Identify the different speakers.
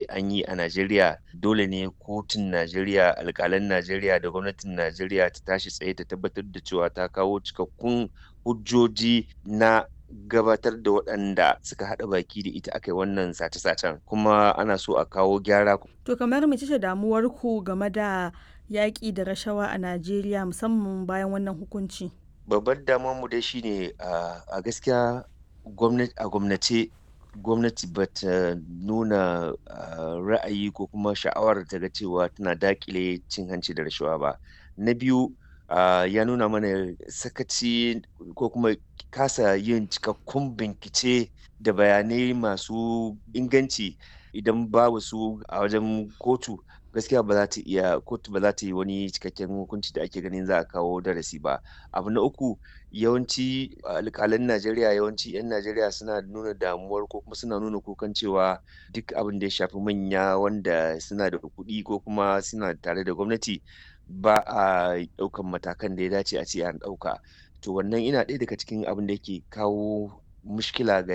Speaker 1: an yi a Najeriya dole ne kotun Najeriya alƙalan Najeriya da gwamnatin Najeriya ta tashi tsaye ta tabbatar da cewa ta kawo cikakkun hujjoji na gabatar da waɗanda suka haɗa baki da ita aka yi wannan sace-sacen kuma ana so a kawo gyara.
Speaker 2: To kamar mece ce damuwarku game da yaƙi da rashawa a Najeriya musamman bayan wannan hukunci?
Speaker 1: Babbar damuwarmu dai shine a gaskiya gwamnati a gwamnace gwamnati ba ta nuna ra'ayi ko kuma sha'awar ta ga cewa tana daƙile cin hanci da rashawa ba. Na biyu ya nuna mana sakaci ko kuma kasa yin cikakkun bincike da bayanai masu inganci idan babu su a wajen kotu gaskiya ba za ta iya kotu ba za ta yi wani cikakken hukunci da ake ganin za a kawo darasi ba. Abu na uku yawanci alƙalan Najeriya yawanci 'yan Najeriya suna nuna damuwar ko kuma suna nuna kukan cewa duk abin da ya shafi manya wanda suna da kuɗi ko kuma suna tare da gwamnati ba a ɗaukan matakan da ya dace a ce an ɗauka. To wannan yana ɗaya daga cikin abin da yake kawo mushkila ga